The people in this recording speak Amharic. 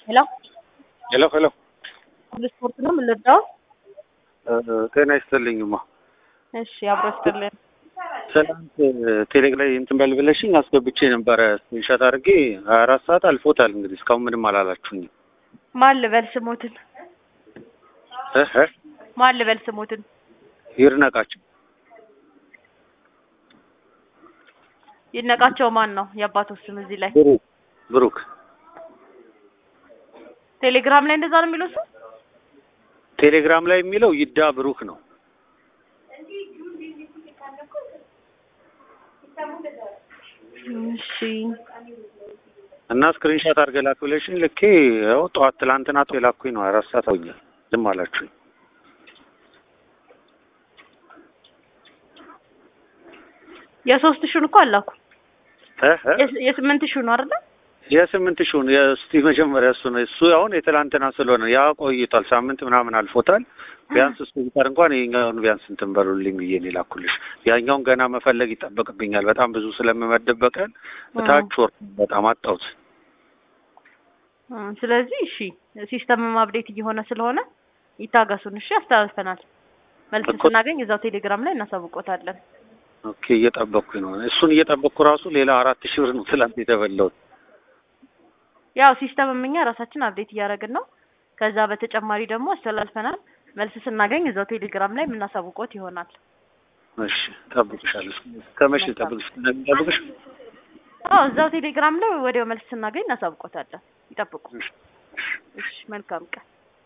ሄሎ ሄሎ ሄሎ ስፖርት ነው የምንወዳው። ጤና ይስጥልኝማ። እሺ አብሮ ይስጥልን። ትናንት ቴሌግ ላይ እንትን በል ብለሽኝ አስገብቼ ነበረ ስክሪንሾት አድርጌ ሀያ አራት ሰዓት አልፎታል። እንግዲህ እስካሁን ምንም አላላችሁኝም። ማን ልበል ስሞትን? እህ እህ ማን ልበል ስሞትን? ይርነቃቸው ይነቃቸው ማን ነው የአባቱ ስም እዚህ ላይ ብሩክ ብሩክ ቴሌግራም ላይ እንደዛ ነው የሚለው እሱ? ቴሌግራም ላይ የሚለው ይዳ ብሩክ ነው። እሺ እና ስክሪንሾት አድርገህ ላክ ብለሽኝ ልኬ ያው ጠዋት ትላንትና ጠዋት የላኩኝ ነው። አራት ሰዓት አውኛል። ዝም አላችሁኝ። የሶስት ሺውን እኮ አላኩ። እህ እህ የስ- የስምንት ሺው ነው አይደል? የስምንት ሺውን የእስቲ መጀመሪያ እሱ ነው እሱ አሁን የትላንትና ስለሆነ ያ ቆይቷል። ሳምንት ምናምን አልፎታል። ቢያንስ እሱ ቢቀር እንኳን ይኸኛውን ቢያንስ እንትን በሉልኝ ብዬ ነው የላኩልሽ። ያኛውን ገና መፈለግ ይጠበቅብኛል። በጣም ብዙ ስለምመድብ በቀን እታች ወርድ በጣም አጣሁት። እ፣ ስለዚህ እሺ ሲስተምም አፕዴት እየሆነ ስለሆነ ይታገሱን። እሺ አስተላልፈናል። መልስ እኮ- ስናገኝ እዛው ቴሌግራም ላይ እናሳውቆታለን። ኦኬ እየጠበቅኩኝ ነው። እሱን እየጠበቅኩ ራሱ ሌላ አራት ሺህ ብር ነው ትላንት የተበላሁት። ያው ሲስተምም እኛ ራሳችን አፕዴት እያደረግን ነው። ከዛ በተጨማሪ ደግሞ አስተላልፈናል። መልስ ስናገኝ እዛው ቴሌግራም ላይ የምናሳውቆት ይሆናል። እሺ እጠብቅሻለሁ። ከመቼ ልጠብቅሽ? እንደምጠብቅሽ አዎ እዛው ቴሌግራም ላይ ወዲያው መልስ ስናገኝ እናሳውቆታለን። ይጠብቁ። እሺ። እሺ መልካም ቀን።